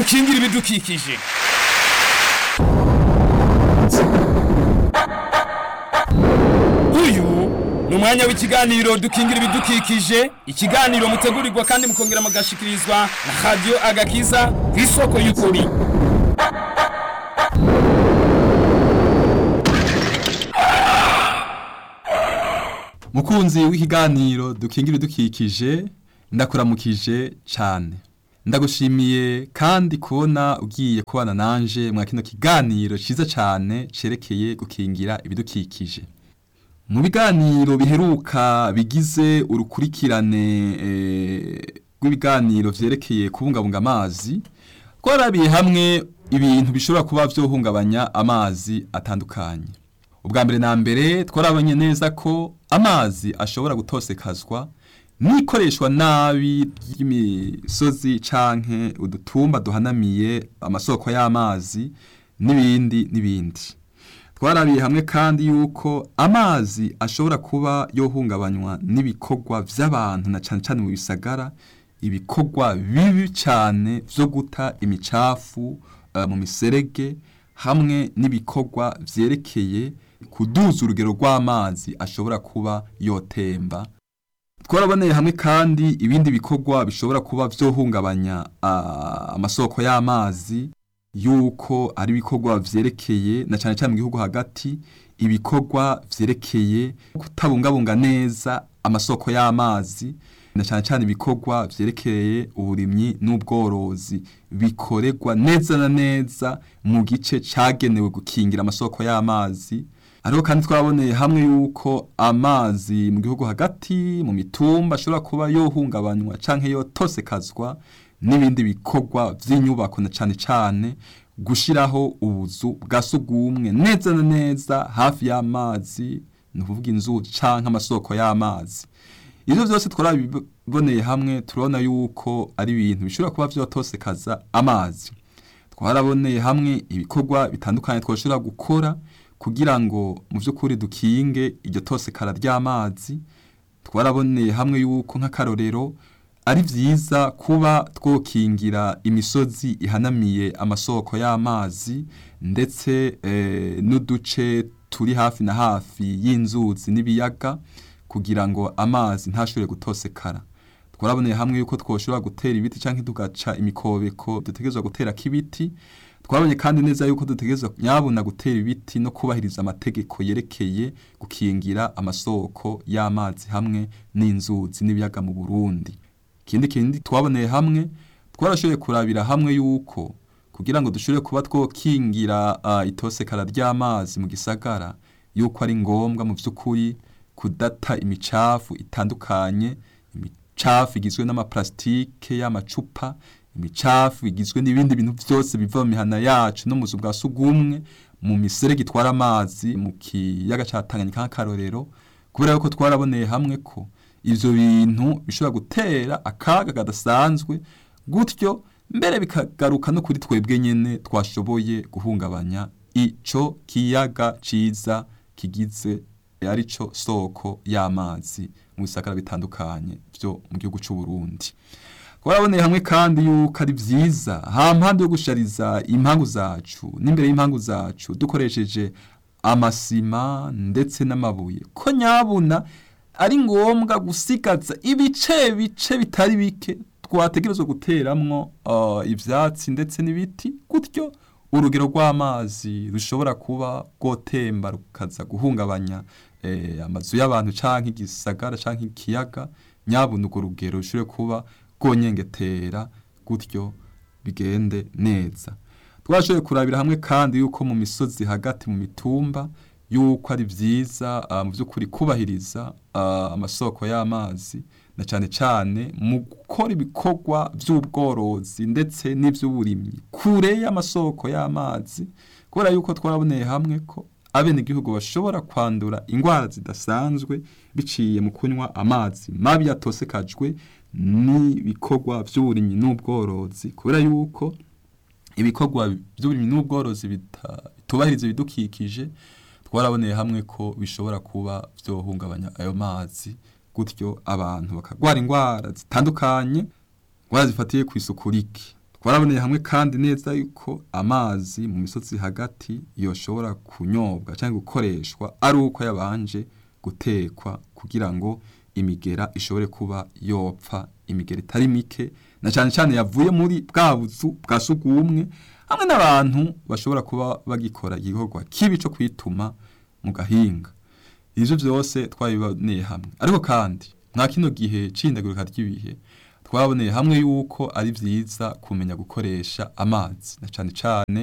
dukingire ibidukikije uyu ni umwanya w'ikiganiro dukingira ibidukikije ikiganiro mutegurirwa kandi mukongera mugashikirizwa na radiyo agakiza ku isoko y'ukuri mukunzi w'ikiganiro dukingira idukikije ndakuramukije cyane ndagushimiye kandi kubona ugiye kubana nanje mwa kino kiganiro cyiza cyane cerekeye gukingira ibidukikije mu biganiro biheruka bigize urukurikirane eh, rw'ibiganiro vyerekeye kubungabunga amazi twarabiye hamwe ibintu bishobora kuba vyohungabanya amazi atandukanye ubwa mbere na mbere twarabonye neza ko amazi ashobora gutosekazwa n'ikoreshwa nabi ry'imisozi canke udutumba duhanamiye amasoko y'amazi n'ibindi n'ibindi twarabiye hamwe kandi yuko amazi ashobora kuba yohungabanywa n'ibikorwa vy'abantu na cane cane mu bisagara ibikorwa bibi cane vyo guta imicafu uh, mu miserege hamwe n'ibikorwa vyerekeye kuduza urugero rw'amazi ashobora kuba yotemba twaraboneye hamwe kandi ibindi bikorwa bishobora kuba vyohungabanya uh, amasoko y'amazi yuko ari ibikorwa vyerekeye na cane cane mu gihugu hagati ibikorwa vyerekeye kutabungabunga neza amasoko y'amazi na cane cane ibikorwa vyerekeye uburimyi n'ubworozi bikorerwa neza na neza mu gice cagenewe gukingira amasoko y'amazi Ariho kandi twaboneye hamwe yuko amazi mu gihugu hagati mu mitumba ashobora kuba yohungabanywa canke yotosekazwa n'ibindi bikorwa vy'inyubako na cane cane gushiraho ubuzu bwa sugumwe neza na neza hafi y'amazi ni ukuvuga inzuzi canke amasoko y'amazi ivyo vyose twarabiboneye hamwe turabona yuko ari ibintu bishobora kuba vyotosekaza amazi twaraboneye hamwe ibikorwa bitandukanye twoshobora gukora kugira ngo mu by'ukuri dukinge iryo tosekara ry'amazi twaraboneye hamwe yuko nk'akarorero ari byiza kuba twokingira imisozi ihanamiye amasoko y'amazi ndetse n'uduce turi hafi na hafi y'inzuzi n'ibiyaga kugira ngo amazi ntashobore gutosekara twaraboneye hamwe yuko twoshobora gutera ibiti cyangwa tugaca imikobeko dutegerezwa gutera k'ibiti twabonye kandi neza yuko dutegerezwa nyabuna gutera ibiti no kubahiriza amategeko yerekeye gukingira amasoko y'amazi hamwe n'inzuzi n'ibiyaga mu Burundi ikindi kindi twaboneye hamwe twarashoboye kurabira hamwe yuko kugira ngo dushobore kuba twokingira uh, itosekara ry'amazi mu gisagara yuko ari ngombwa mu by'ukuri kudata imicafu itandukanye imicafu igizwe n'amaplastike y'amacupa imicafu igizwe n'ibindi bintu byose biva mu mihana yacu no mu zu bwa sugumwe mu miserege itwara amazi mu kiyaga ca Tanganyika nk'akarorero kubera yuko twaraboneye hamwe ko ivyo bintu bishobora gutera akaga kadasanzwe gutyo mbere bikagaruka no kuri twebwe nyene twashoboye guhungabanya ico kiyaga ciza kigize arico soko y'amazi mu bisagara bitandukanye vyo mu gihugu c'u Burundi twaraboneye hamwe kandi yuko ari byiza ha mpande yo gushariza impangu zacu n'imbere y'impangu zacu dukoresheje amasima ndetse n'amabuye ko nyabuna ari ngombwa gusigaza ibice bice bitari bike twategerezwa guteramwo uh, ivyatsi ndetse n'ibiti gutyo urugero rw'amazi rushobora kuba rwotemba rukaza guhungabanya eh, amazu y'abantu canke igisagara canke ikiyaga nyabuna urwo rugero rushobore kuba rwonyengetera gutyo bigende neza twashoboye kurabira hamwe kandi yuko mu misozi hagati mu mitumba yuko ari byiza uh, mu by'ukuri kubahiriza uh, amasoko y'amazi na cyane cyane mu gukora ibikorwa by'ubworozi ndetse n'iby'uburimyi kure y'amasoko y'amazi kubera yuko twaraboneye hamwe ko abenegihugu bashobora kwandura indwara zidasanzwe biciye mu kunywa amazi mabi yatosekajwe n'ibikorwa by'uburimyi n'ubworozi kubera yuko ibikorwa by'uburimyi n'ubworozi bitubahiriza ibidukikije twaraboneye hamwe ko bishobora kuba byohungabanya ayo mazi gutyo abantu bakagwara indwara zitandukanye indwara zifatiye ku isuku rike twaraboneye hamwe kandi neza yuko amazi mu misozi hagati yoshobora kunyobwa cyangwa gukoreshwa ari uko yabanje gutekwa kugira ngo imigera ishobore kuba yopfa imigera itari mike na cyane cyane yavuye muri bwa buzu bwa sugumwe hamwe n'abantu bashobora kuba bagikora igikorwa kibi cyo kwituma mu gahinga ivyo vyose twabiboneye hamwe ariko kandi mwa kino gihe c'ihindagurika ry'ibihe twaboneye hamwe yuko ari vyiza kumenya gukoresha amazi na cane cane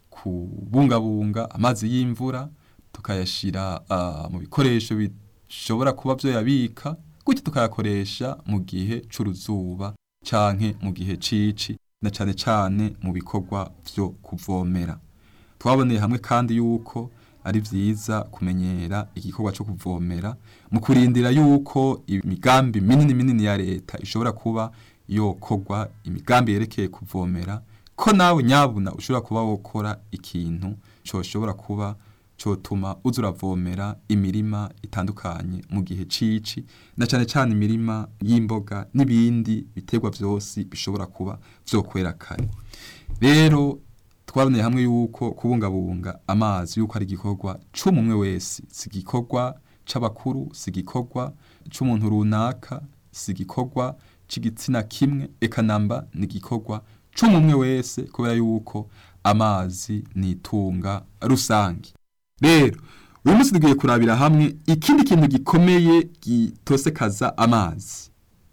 kubungabunga amazi y'imvura tukayashira uh, mu bikoresho bishobora kuba vyo yabika gutyo tukayakoresha mu gihe c'uruzuba canke mu gihe cici na cane cane mu bikorwa vyo kuvomera twaboneye hamwe kandi yuko ari vyiza kumenyera igikorwa cyo kuvomera mu kurindira yuko imigambi minini minini ya leta ishobora kuba yokorwa imigambi yerekeye kuvomera ko nawe nyabuna ushobora kuba wokora ikintu coshobora kuba cotuma uza uravomera imirima itandukanye mu gihe cici na cane cane imirima y'imboga n'ibindi biterwa vyose bishobora kuba vyokwera kare rero twaboneye hamwe yuko kubungabunga amazi yuko ari igikorwa c'umumwe wese si igikorwa c'abakuru si igikorwa c'umuntu runaka si igikorwa c'igitsina kimwe eka namba ni igikorwa c'umumwe wese kubera yuko amazi ni itunga rusange rero uyu munsi tugiye kurabira hamwe ikindi kintu gikomeye gitosekaza amazi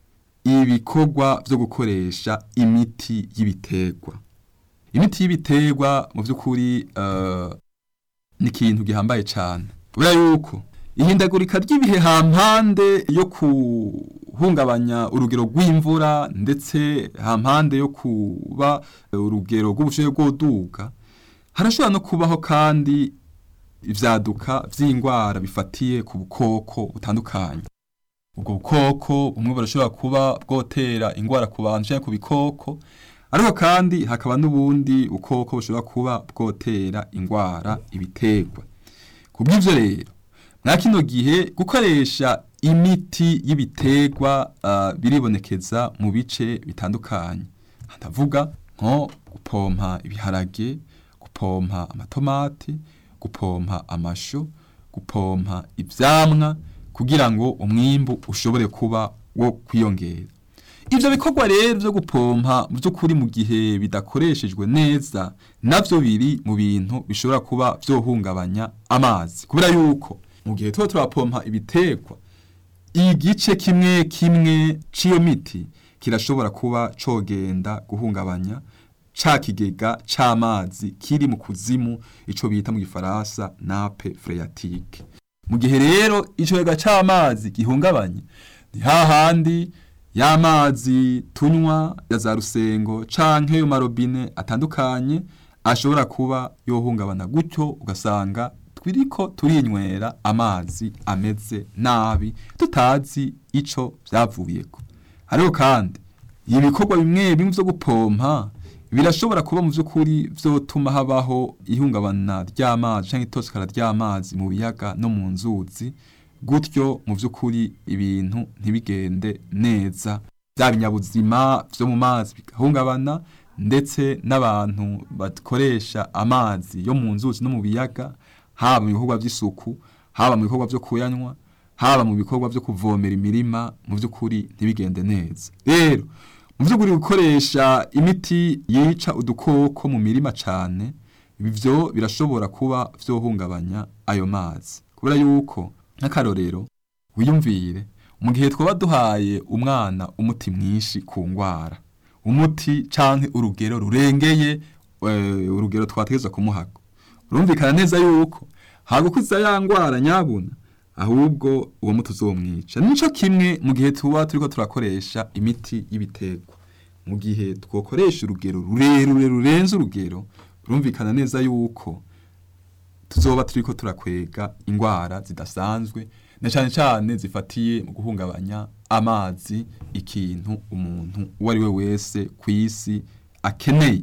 ibikorwa vyo gukoresha imiti y'ibiterwa imiti y'ibiterwa mu by'ukuri uh, ni ikintu gihambaye cyane kubera yuko ihindagurika ry'ibihe hampande yo kuhungabanya urugero rw'imvura ndetse hampande yo kuba urugero rw'ubushobozi bw'uduga harashobora no kubaho kandi ivyaduka vy'indwara bifatiye ku bukoko butandukanye ubwo bukoko bumwe burashobora kuba bwotera indwara ku bantu canke ku bikoko ariko kandi hakaba n'ubundi bukoko bushobora kuba bwotera indwara ibiterwa ku bw'ivyo rero mwa kino gihe gukoresha imiti y'ibiterwa uh, biribonekeza mu bice bitandukanye ndavuga nko gupompa ibiharage gupompa amatomati gupompa amashu gupompa ivyamwa kugira ngo umwimbu ushobore kuba wo kwiyongera ivyo bikorwa rero vyo gupompa mu by'ukuri mu gihe bidakoreshejwe neza navyo biri mu bintu bishobora kuba vyohungabanya amazi kubera yuko mu gihe tuba turapompa ibiterwa igice kimwe kimwe c'iyo miti kirashobora kuba cogenda guhungabanya ca kigega c'amazi kiri mu kuzimu ico bita mu gifaransa nape phréatique mu gihe rero ico kigega c'amazi gihungabanye ni hahandi y'amazi tunywa ya za rusengo canke yo marobine atandukanye ashobora kuba yohungabana gutyo ugasanga twiriko turinywera amazi ameze nabi tutazi ico vyavuyeko ariko kandi ibikorwa bimwe bimwe vyo gupompa birashobora kuba mu vy'ukuri vyotuma habaho ihungabana ry'amazi canke itosekara ry'amazi mu biyaga no mu nzuzi gutyo mu by'ukuri ibintu ntibigende neza bya binyabuzima byo mu mazi bigahungabana ndetse n'abantu bakoresha amazi yo mu nzuzi no mu biyaga haba mu bikorwa by'isuku haba mu bikorwa byo kuyanywa haba mu bikorwa byo kuvomera imirima mu by'ukuri ntibigende neza rero mu by'ukuri gukoresha imiti yica udukoko mu mirima cyane ibyo birashobora kuba byohungabanya ayo mazi kubera yuko nk'akarorero wiyumvire mu gihe twaba duhaye umwana umuti mwinshi ku ndwara umuti canke urugero rurengeye urugero twategeza kumuhaga urumvikana neza yuko hagukuza ya ndwara nyabuna ahubwo uwo muti uzomwica nico kimwe mu gihe tuba turiko turakoresha imiti y'ibiterwa mu gihe twokoresha urugero rurerure rurenze urugero urumvikana neza yuko tuzoba turiko turakwega indwara zidasanzwe na cyane cyane zifatiye mu guhungabanya amazi ikintu umuntu uwo ari we wese ku isi akeneye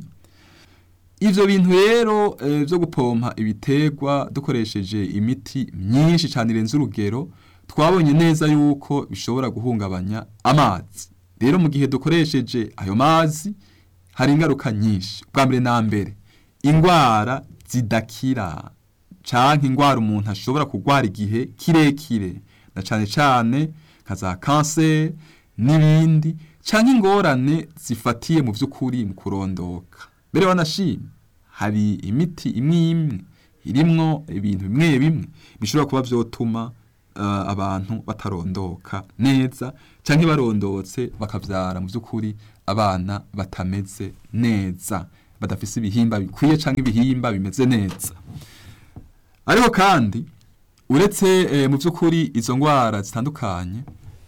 ivyo bintu rero e, vyo gupompa ibiterwa dukoresheje imiti myinshi cyane irenze urugero twabonye neza yuko bishobora guhungabanya amazi rero mu gihe dukoresheje ayo mazi hari ingaruka nyinshi bwa mbere na mbere indwara zidakira canke indwara umuntu ashobora kurwara igihe kirekire na cane cane nka za kanseri n'ibindi canke ingorane zifatiye mu vy'ukuri mu kurondoka mbere wanashima hari imiti imwe imwe irimwo ibintu bimwe bimwe bishobora kuba vyotuma uh, abantu batarondoka neza canke barondotse bakavyara mu vy'ukuri abana batameze neza badafise ibihimba bikwiye canke ibihimba bimeze neza ariko kandi uretse eh, mu by'ukuri izo ndwara zitandukanye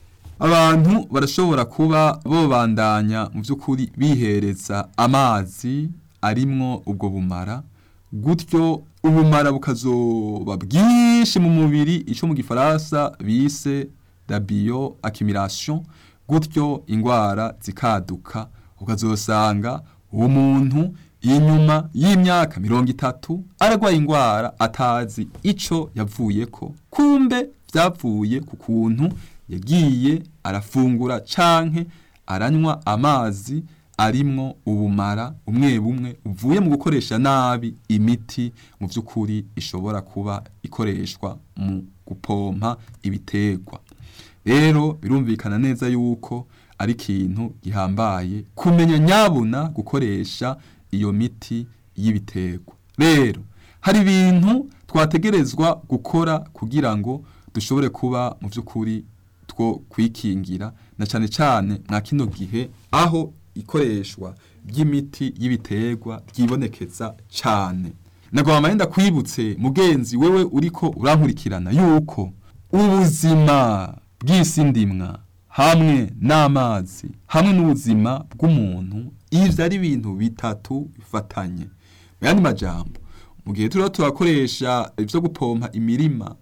abantu barashobora kuba bobandanya mu by'ukuri bihereza amazi arimwo ubwo bumara gutyo ubumara bukazoba bwinshi mu mubiri icyo mu gifaransa bise la bio accumulation gutyo indwara zikaduka ukazosanga uwo muntu inyuma y'imyaka mirongo itatu aragwaye indwara atazi ico yavuyeko kumbe vyavuye ku kuntu yagiye arafungura canke aranywa amazi arimwo ubumara umwe bumwe uvuye mu gukoresha nabi imiti mu vy'ukuri ishobora kuba ikoreshwa mu gupompa ibiterwa rero birumvikana neza yuko ari ikintu gihambaye kumenya nyabuna gukoresha iyo miti y'ibiterwa rero hari ibintu twategerezwa gukora kugira ngo dushobore kuba mu by'ukuri two kwikingira na cyane cyane mwa kino gihe aho ikoreshwa ry'imiti y'ibiterwa ryibonekeza cyane nagomba yenda kwibutse mugenzi wewe uriko urankurikirana yuko ubuzima bw'isi ndimwa hamwe n'amazi hamwe n'ubuzima bw'umuntu ivyo ari ibintu bitatu bifatanye mu yandi majambo mu gihe turiho turakoresha ivyo gupompa imirima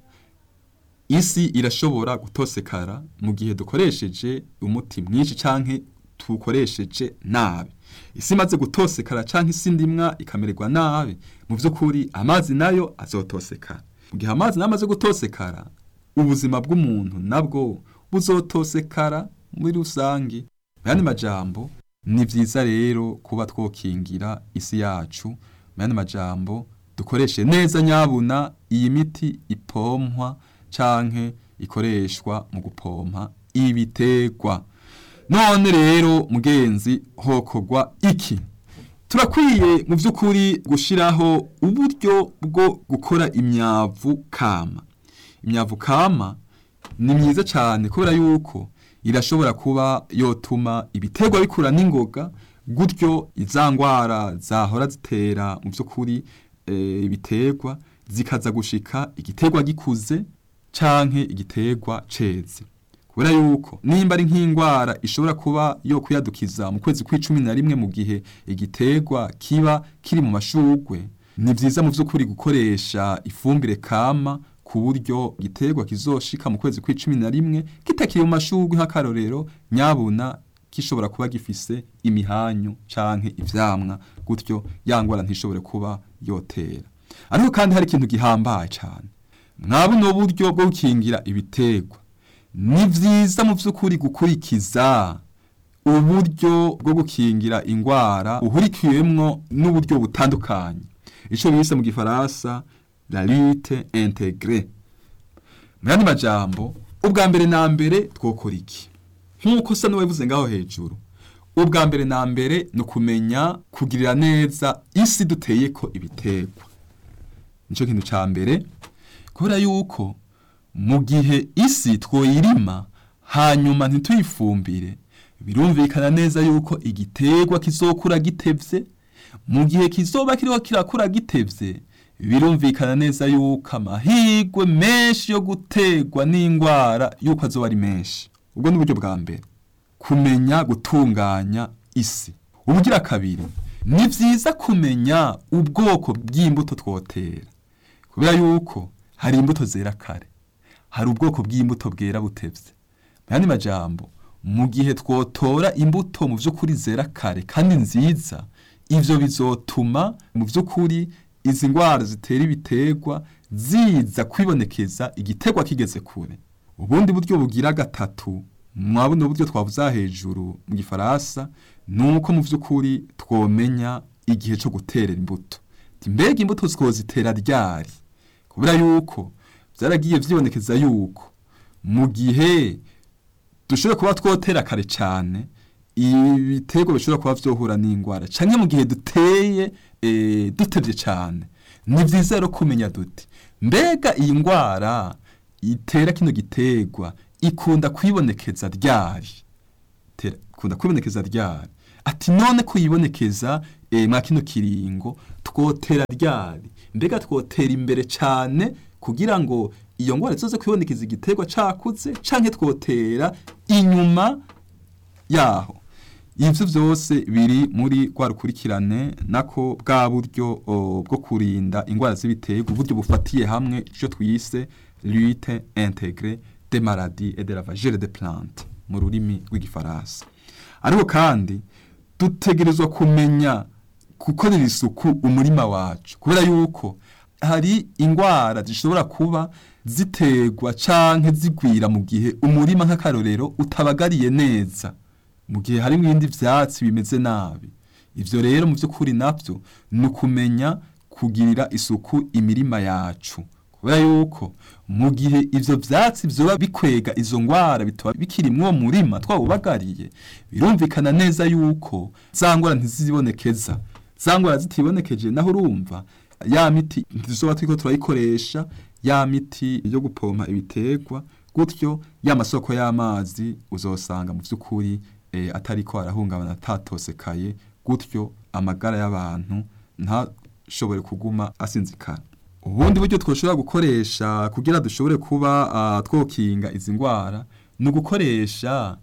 isi irashobora gutosekara mu gihe dukoresheje umuti mwinshi canke tukoresheje nabi isi imaze gutosekara canke isi ndimwa ikamererwa nabi mu vy'ukuri amazi nayo azotosekara mu gihe amazi nayo amaze gutosekara ubuzima bw'umuntu nabwo buzotosekara muri rusange mu yandi majambo ni vyiza rero kuba twokingira isi yacu mu yandi majambo dukoreshe neza nyabuna iyi miti ipompwa canke ikoreshwa mu gupompa ibiterwa none rero mugenzi hokogwa iki turakwiye mu by'ukuri gushiraho uburyo bwo gukora imyavu kama imyavu kama ni myiza cyane kubera yuko irashobora kuba yotuma ibiterwa bikura n'ingoga gutyo izangwara zahora zitera mu by'ukuri e, ibiterwa zikaza gushika igiterwa gikuze canke igiterwa ceze kubera yuko nimba ari nk'indwara ishobora kuba yo kuyadukiza mu kwezi kw'icumi na rimwe mu gihe igiterwa kiba kiri mu mashugwe ni vyiza mu vy'ukuri gukoresha ifumbire kama ku buryo igiterwa kizoshika mu kwezi kw'icumi na rimwe kitakiri mu mashugwe nk'akarorero nyabuna gishobora kuba gifise imihanyu canke ivyamwa gutyo ya ngwara ntishobore kuba yotera ariko kandi hari ikintu gihambaye cane mwabuno buryo bwo gukingira ibiterwa ni vyiza mu vy'ukuri gukurikiza uburyo bwo gukingira ingwara uhurikiwemwo n'uburyo butandukanye ico bise mu gifaransa la lutte intégrée mu yandi majambo ubwa mbere na mbere twokora iki nk'uko sa n'uwabivuze ngaho hejuru ubwa mbere na mbere ni ukumenya kugirira neza isi duteyeko ibiterwa nico kintu ca mbere kubera yuko mu gihe isi twoyirima hanyuma ntituyifumbire birumvikana neza yuko igiterwa kizokura gitevye mu gihe kizoba kiriho kirakura gitevye birumvikana neza yuko amahirwe menshi yo gutegwa n'indwara yuko azoba ari menshi ubwo ni uburyo bwa mbere kumenya gutunganya isi ubugira kabiri ni vyiza kumenya ubwoko bw'imbuto twotera kubera yuko hari imbuto zera kare hari ubwoko bw'imbuto bwera butevye mu yandi majambo mu gihe twotora imbuto mu vy'ukuri zera kare kandi nziza ivyo bizotuma mu vy'ukuri izi ngwara zitera ibiterwa ziza kwibonekeza igiterwa kigeze kure ubundi buryo bugira gatatu mwabona uburyo twavuze hejuru mu gifaransa ni uko mu by'ukuri twomenya igihe cyo guterera imbuto mbega imbuto twozitera ryari kubera yuko byaragiye byibonekeza yuko mu gihe dushobora kuba twotera kare cyane ibitego bishobora kuba byohura n'indwara cyangwa mu gihe duteye dutebye cyane ni byiza rero kumenya duti mbega iyi ndwara itera kino gitegwa ikunda kwibonekeza ryari ikunda kwibonekeza ryari ati none kuyibonekeza mwa kino kiringo twotera ryari mbega twotera imbere cyane kugira ngo iyo ndwara izoze kwibonekeza igiterwa cakutse canke twotera inyuma yaho ivyo vyose biri muri rwa rukurikirane nako bwa buryo bwo kurinda indwara z'ibiterwa uburyo bufatiye hamwe ico twise lutte intégrée des maladies et de la vagere de plante mu rurimi rw'igifaransa ariko kandi dutegerezwa kumenya gukorera isuku umurima wacu kubera yuko hari indwara zishobora kuba ziterwa canke zigwira mu gihe umurima nk'akarorero utabagariye neza mu gihe harimo ibindi vyatsi bimeze nabi ivyo rero mu vy'ukuri navyo ni ukumenya kugirira isuku imirima yacu kubera yuko mu gihe ivyo vyatsi vyoba bikwega izo ngwara bitaba bikiri mw'uwo murima twawubagariye birumvikana neza yuko za ngwara ntizibonekeza za ngwara zitibonekeje naho urumva ya miti ntizoba turiko turayikoresha ya miti yo gupompa ibiterwa gutyo ya masoko y'amazi uzosanga mu vy'ukuri e, atariko arahungabana atatosekaye gutyo amagara y'abantu ntashobore kuguma asinzikana ubundi buryo twoshobora gukoresha kugira dushobore kuba uh, twokinga izi ngwara ni ugukoresha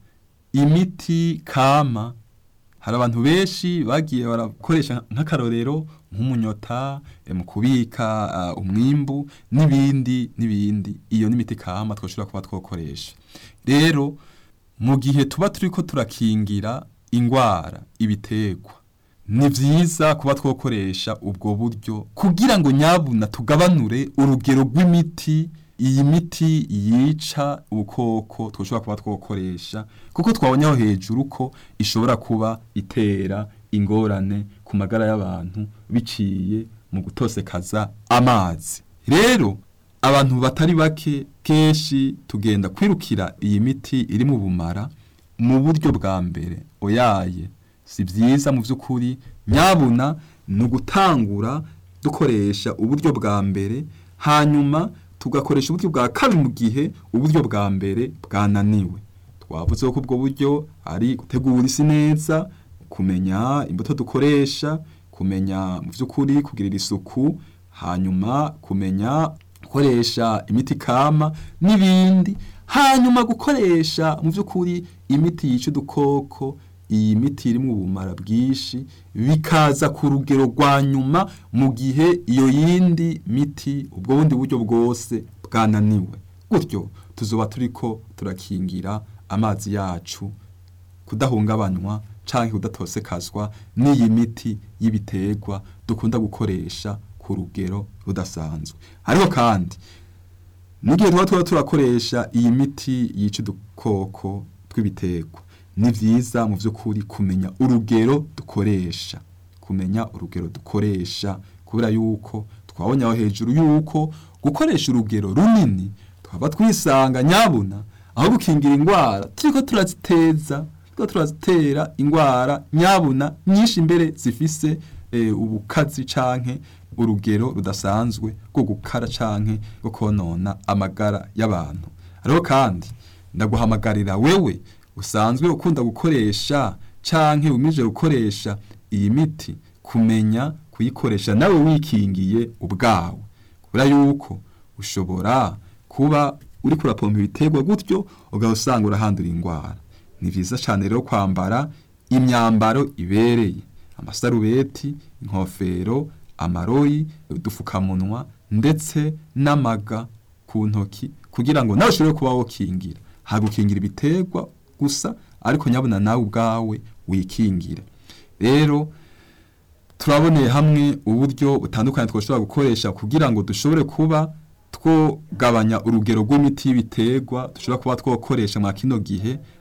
imiti kama hari abantu benshi bagiye barakoresha nk'akarorero nk'umunyota mu kubika umwimbu n'ibindi n'ibindi iyo n'imiti kama twashobora kuba twokoresha rero mu gihe tuba turiko turakingira ingwara ibiterwa ni vyiza kuba twokoresha ubwo buryo kugira ngo nyabuna tugabanure urugero rw'imiti iyi miti yica ubukoko twashobora kuba twokoresha kuko twabonye aho hejuru ko ishobora kuba itera ingorane ku magara y'abantu biciye mu gutosekaza amazi rero abantu batari bake kenshi tugenda kwirukira iyi miti iri mu bumara mu buryo bwa mbere oyaye si byiza mu by'ukuri nyabuna ni ugutangura dukoresha uburyo bwa mbere hanyuma tugakoresha uburyo bwa kabiri mu gihe uburyo bwa mbere bwananiwe twavuze ko ubwo buryo ari gutegura isi neza kumenya imbuto dukoresha kumenya mu by'ukuri kugirira isuku hanyuma kumenya gukoresha imiti kama n'ibindi hanyuma gukoresha mu by'ukuri imiti yica udukoko iyi miti iri mu bumara bwinshi bikaza ku rugero rwa nyuma mu gihe iyo yindi miti ubwo bundi buryo bwose bwananiwe gutyo tuzoba turiko turakingira amazi yacu kudahungabanywa canke kudatosekazwa n'iyi miti y'ibiterwa dukunda gukoresha ku rugero rudasanzwe ariko kandi n'igihe tuba tuba turakoresha iyi miti yica udukoko tw'ibiterwa ni vyiza mu vy'ukuri kumenya urugero dukoresha kumenya urugero dukoresha kubera yuko twabonye aho hejuru yuko gukoresha urugero runini twaba twisanga nyabuna aho gukingira ingwara turiko turaziteza turiko turazitera ingwara nyabuna nyinshi imbere zifise e, ubukazi canke urugero rudasanzwe rwo gukara canke rwo konona amagara y'abantu ariko kandi ndaguhamagarira wewe usanzwe ukunda gukoresha canke umije gukoresha iyi miti kumenya kuyikoresha nawe wikingiye ubwawe kubera yuko ushobora kuba uri kurapompa ibiterwa gutyo ugahita usanga urahandura indwara ni vyiza cane rero kwambara imyambaro ibereye amasarubeti inkofero amarori udufukamunwa ndetse n'amaga ku ntoki kugira ngo nawe ushobore kuba wokingira hagukingira ibiterwa gusa ariko nyabona nawe ubwawe wikingire rero turaboneye hamwe uburyo butandukanye twashobora gukoresha kugira ngo dushobore kuba twogabanya urugero rw'imiti y'ibiterwa dushobora kuba twokoresha mwa kino gihe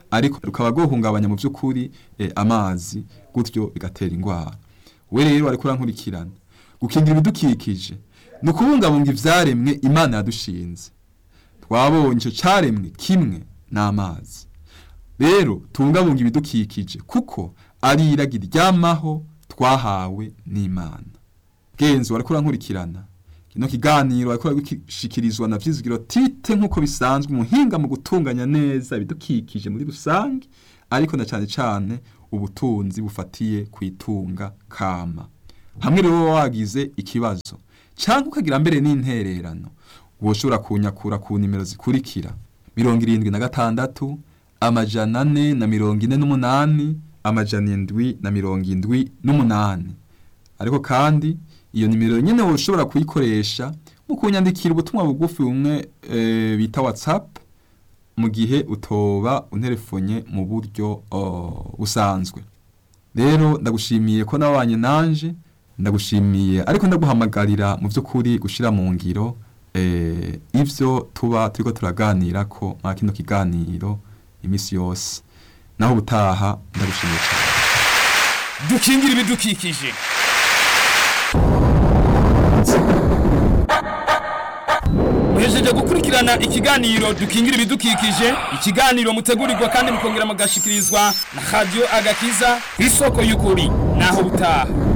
ariko rukaba rwohungabanya mu by'ukuri eh, amazi gutyo bigatera indwara we rero ariko urankurikirana gukingira ibidukikije ni ukubungabunga ivyaremwe imana yadushinze twabonye ico caremwe kimwe n'amazi rero tubungabunga ibidukikije kuko ari iragi ryamaho twahawe n'imana genzo wariko urankurikirana kino kiganiro wariko uragishikirizwa na vyizigiro tite nk'uko bisanzwe umuhinga mu gutunganya neza ibidukikije muri rusange ariko na cane cane ubutunzi bufatiye kwitunga kama hamwe rero wowe wagize ikibazo canke ukagira mbere n'intererano woshobora kunyakura ku nimero zikurikira mirongo irindwi na gatandatu amajana ane na mirongo ine n'umunani amajana indwi na mirongo indwi n'umunani ariko kandi iyo nimero nyene woshobora kuyikoresha mu kunyandikira ubutumwa bugufi bumwe e, bita whatsapp mu gihe utoba unterefonye mu buryo oh, busanzwe rero ndagushimiye ko nabanye nanje ndagushimiye ariko ndaguhamagarira mu by'ukuri gushira mu ngiro eh, ivyo tuba turiko turaganira ko mwa kino kiganiro imisi yose naho ubutaha ndagushimiye cyane dukingira ibidukikije muhejeje gukurikirana ikiganiro dukingira ibidukikije ikiganiro mutegurirwa kandi mukongera mugashikirizwa na radio agakiza ku isoko y'ukuri naho butaha